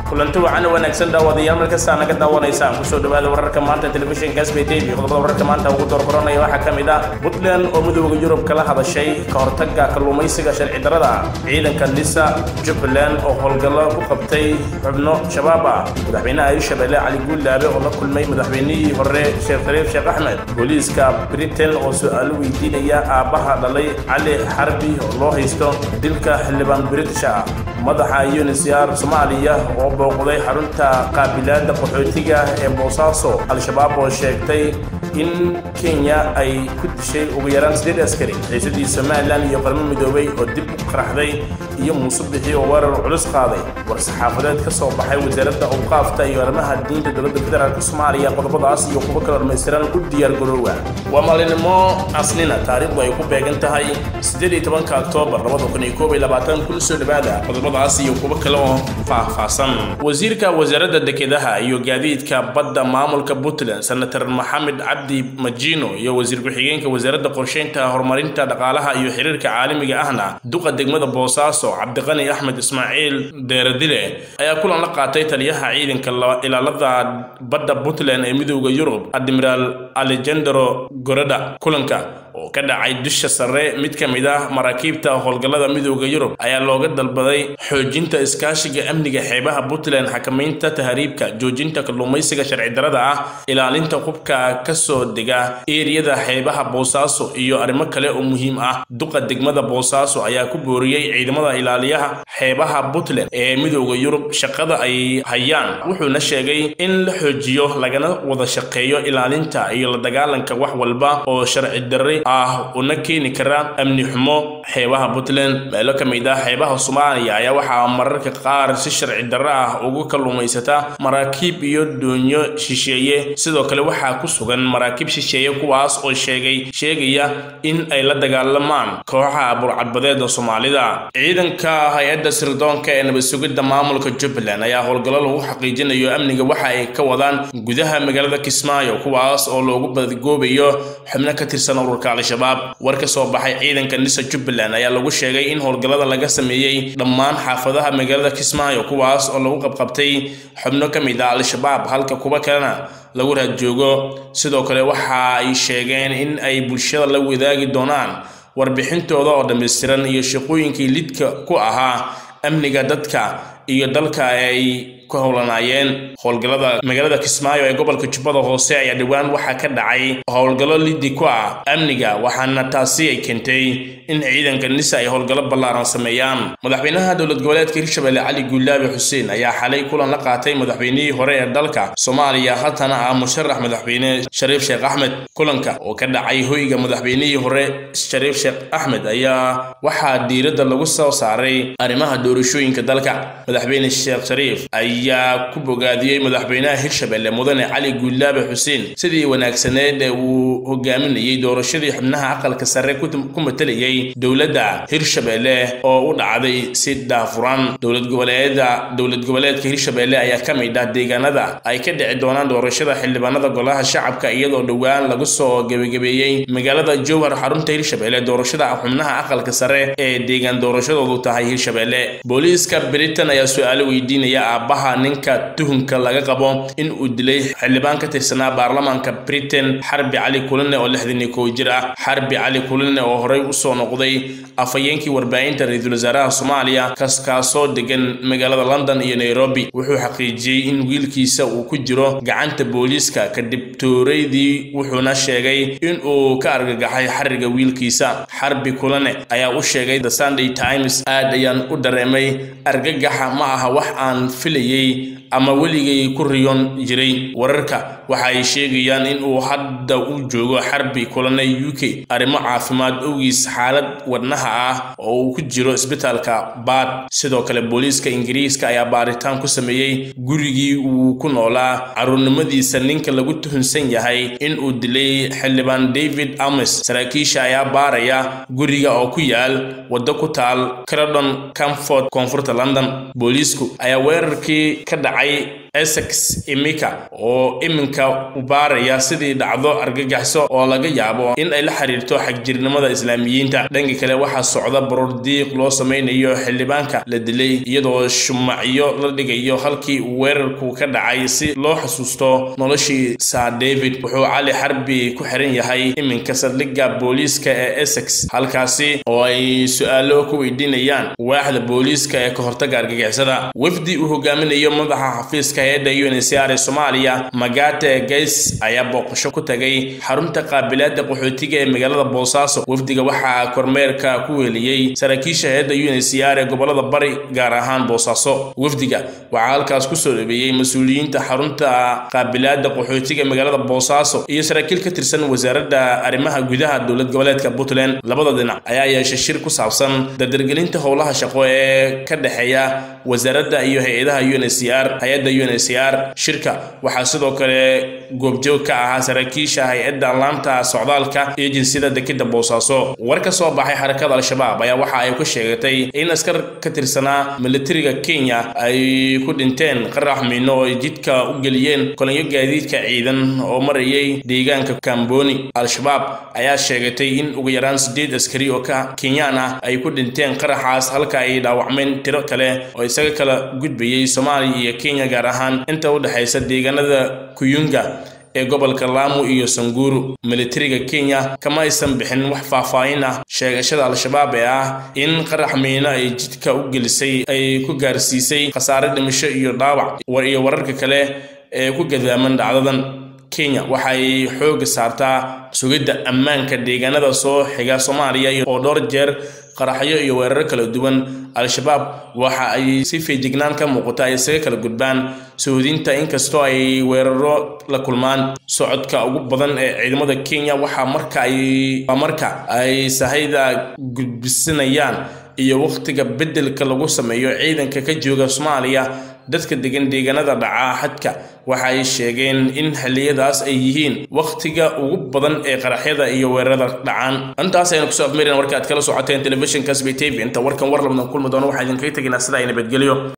kulanti wacan wanaagsan daawadayaal markastaa naga daawanaysaan kusoo dhawaada wararka maanta telefishinka sbt iyo qodobada wararka maanta ugu doorkoranaya waxaa ka mid ah puntland oo midooda yurub kala hadashay ka hortagga kalluumaysiga sharci darrada ciidanka nisa jubbaland oo howlgallo ku qabtay xubno shabaab ah madaxweynaha hirshabelle cali guullaabe oo la kulmay madaxweynihii hore sheekh shariif sheekh axmed booliiska britain oo su-aalo weydiinaya aabbaha dhalay cali xarbi oo loo haysto dilka xildhibaan british ah madaxa unisr soomaaliya oo booqday xarunta qaabilaadda qaxootiga ee boosaaso al-shabaab oo sheegtay in kenya ay ku dishay ugu yaraan sideed askari xiisadii somalilan iyo qarmo midoobay oo dib u qaraxday iyo muuse bixi oo weerar culus qaaday war-saxaafadeed ka soo baxay wasaaradda awqaafta iyo arrimaha diinta dowladda federaalk soomaaliya qodobadaas iyo kuwo kale dhammaystiran u diyaar garoowa waa maalinimo asnina taariikhdu ay ku beegan tahay siddeed iyo tobanka oktoobar labada kun iyo koob iyo labaatan kun soo dhawaada qodobadaas iyo kuwo kale oo faahfaahsan wasiirka wasaaradda dekedaha iyo gaadiidka badda maamulka puntland senator maxamed cabdi majino iyo wasiir ku-xigeenka wasaaradda qorsheynta horumarinta dhaqaalaha iyo xiriirka caalamiga ahna duqa degmada boosaaso cabdiqani axmed ismaaciil deeradile ayaa kulan la qaatay taliyaha ciidanka ilaalada badda puntland ee midooda yurub admiraal alejandro goradha kulanka oo ka dhacay dusha sare mid ka mid ah maraakiibta howlgallada midooda yurub ayaa looga dalbaday xoojinta iskaashiga amniga xeebaha puntland xakamaynta tahriibka joojinta kalluumaysiga sharci darrada ah ilaalinta hubka ka soo dega eeriyada xeebaha boosaaso iyo arrimo kale oo muhiim ah duqa degmada boosaaso ayaa ku booriyey ciidamada ilaaliyaha xeebaha puntland ee midooda yurub shaqada ay hayaan wuxuuna sheegay in la xoojiyo lagana wada shaqeeyo ilaalinta iyo la dagaalanka wax walba oo sharci darre ah una keeni kara amni xumo xeebaha puntland meelo ka mid ah xeebaha soomaaliya ayaa waxaa mararka qaar si sharci darre ah ugu kalluumaysata maraakiib iyo doonyo shisheeye sidoo kale waxaa ku sugan maraakiib shisheeye kuwaas oo sheegay sheegaya in ay la dagaalamaan kooxaha burcadbadeeda soomaalida ciidanka hay-adda sirdoonka ee nabad sugidda maamulka jubbaland ayaa howlgallo lagu xaqiijinayo amniga waxa ay ka wadaan gudaha magaalada kismaayo kuwaas oo loogu badgoobayo xubno ka tirsan ururka al-shabaab war ka soo baxay ciidanka nisa jubbaland ayaa lagu sheegay in howlgallada laga sameeyey dhammaan xaafadaha magaalada kismaayo kuwaas oo lagu qabqabtay xubno ka mid ah al-shabaab halka kuwa kalena lagu raadjoogo sidoo kale waxa ay sheegeen in ay bulshada la wadaagi doonaan warbixintooda oo dhammaystiran iyo shaqooyinkii lidka ku ahaa amniga dadka iyo dalka ay ku howlanaayeen howlgallada magaalada kismaayo ee gobolka jubbada hoose ayaa dhowaan waxaa ka dhacay howlgallo liddi ku ah amniga waxaana taasi ay keentay in ciidanka nisa ay howlgallo ballaaran sameeyaan madaxweynaha dowlad goboleedka hirshabelle cali guulaabe xuseen ayaa xalay kulan la qaatay madaxweynihii hore ee dalka soomaaliya haddana ah musharax madaxweyne shariif sheekh axmed kulanka oo ka dhacay hoyga madaxweynihii hore shariif sheekh axmed ayaa waxaa diiradda lagu soo saaray arrimaha doorashooyinka dalka madaxweyne sheekh shariif ayaa ku bogaadiyey madaxweynaha hirshabelle mudane cali guulaabe xuseen sidii wanaagsaneed ee uu hogaaminayey doorashadii xubnaha aqalka sare ku matalayay dowladda hirshabelle oo u dhacday si daafuran dowlad goboleeda dowlad goboleedka hirshabelle ayaa ka mid ah deegaanada ay ka dhici doonaan doorashada xildhibaanada golaha shacabka iyadoo dhowaan lagu soo gebagabeeyey magaalada jowhar xarunta hirshabelle doorashada xubnaha aqalka sare ee deegaan doorashadoodu tahay hirshabelle booliiska britain ayaa su-aalo weydiinaya aabbaha ninka tuhunka laga qabo in uu dilay xildhibaan ka tirsanaa baarlamaanka britain xarbi cali kulane oo lixdan iyo kow jir ah xarbi cali kulane oo horey usoo noqday afhayeenkii warbaahinta ra-iisul wasaaraha soomaaliya kaskaasoo degan magaalada london iyo nairobi wuxuu xaqiijiyey in wiilkiisa uu ku jiro gacanta booliiska kadib tooreydii wuxuuna sheegay in uu ka argagaxay xariga wiilkiisa xarbi kulane ayaa u sheegay the sunday times aad ayaan u dareemay argagaxa ma aha wax aan filayey ama weligay ku riyoon jiray wararka waxa ay sheegayaan in uu hadda u joogo xarbi kulane u k arrimo caafimaad owgiis xaalad wadnaha ah oo uu ku jiro isbitaalka baad sidoo kale booliiska ingiriiska ayaa baaritaan ku sameeyey gurigii uu ku noolaa caruurnimadiisa ninka lagu tuhunsan yahay in uu dilay xildhibaan david ames saraakiisha ayaa baaraya guriga oo ku yaal waddo ku taal cradon camford koonfurta london booliisku ayaa weerarkii qaraxii ka dhacay essex imika oo iminka u baaraya sidii dhacdo argagaxso oo laga yaabo in ay la xiriirto xagjirnimada islaamiyiinta dhanka kale waxaa socda baroor diiq loo samaynayo xildhibaanka la dilay iyadoo shumacyo la dhigayo halkii uu weerarku ka dhacay si loo xasuusto noloshii sir david wuxuu cali xarbi ku xiran yahay iminka saldhigga booliiska ee essex halkaasi oo ay su-aalo ku weydiinayaan waaxda booliiska ee ka hortaga argagixisada wafdi uu hogaaminayo madaxa xafiiska hay-adda uncr ee soomaaliya magate gays ayaa booqasho ku tagay xarunta qaabilaada qaxootiga ee magaalada boosaaso wafdiga waxaa kormeerka ku weeliyey saraakiisha hay-adda uncr ee gobolada bari gaar ahaan boosaaso wafdiga waxaa halkaas kusoo dhabeeyey mas-uuliyiinta xarunta qaabilaada qaxootiga ee magaalada boosaaso iyo saraakiil ka tirsan wasaaradda arrimaha gudaha dowlad goboleedka puntland labada dhinac ayaa yeeshay shir ku saabsan dardargelinta howlaha shaqo ee ka dhexeeya wasaaradda iyo hay-adaha uncr hay-adda uncr shirka waxaa sidoo kale goobjoog ka ahaa saraakiisha hay-adda laanta socdaalka iyo jinsiyada dekeda boosaaso war ka soo baxay xarakada al-shabaab ayaa waxa ay ku sheegatay in askar ka tirsanaa militariga kenya ay ku dhinteen qarax miino oo ay jidka u geliyeen kolonyo gaadiidka ciidan oo marayay deegaanka kamboni al-shabaab ayaa sheegatay in ugu yaraan sideed askari oo ka kenyaan ah ay ku dhinteen qaraxaas halka ay dhaawacmeen tiro kale oo isaga kala gudbayay soomaaliya iyo kenya gaar ahaan inta u dhexaysa deegaanada kuyunga ee gobolka laamu iyo sanguru militariga kenya kama aysan bixin wax faahfaahin ah sheegashada al-shabaab ee ah in qarax miino ay jidka u gelisay ay ku gaarsiisay khasaare dhimasho iyo dhaawac iyo wararka kale ee ku gadaaman dhacdadan kenya waxay xooga saartaa sugidda ammaanka deegaanada soo xiga soomaaliya oo dhowr jeer qaraxyo iyo weeraro kala duwan al-shabaab waxa ay si feejignaan ka muuqata ay isaga kala gudbaan sahuudinta inkastoo ay weeraro la kulmaan socodka ugu badan ee ciidamada kenya waxaa marka ay waa marka ay sahayda gudbisanayaan iyo wakhtiga beddelka lagu sameeyo ciidanka ka jooga soomaaliya dadka degan deegaanada dhaca xadka waxa ay sheegeen in xilliyadaas ay yihiin wakhtiga ugu badan ee qaraxyada iyo weerarada dhacaan intaas aynu kusoo afmeereen warka aad kala socoteen telefishinka sb tv inta warkan war labdan kulmi doono waxaa idinkaga teginaa sida ay nabadgelyo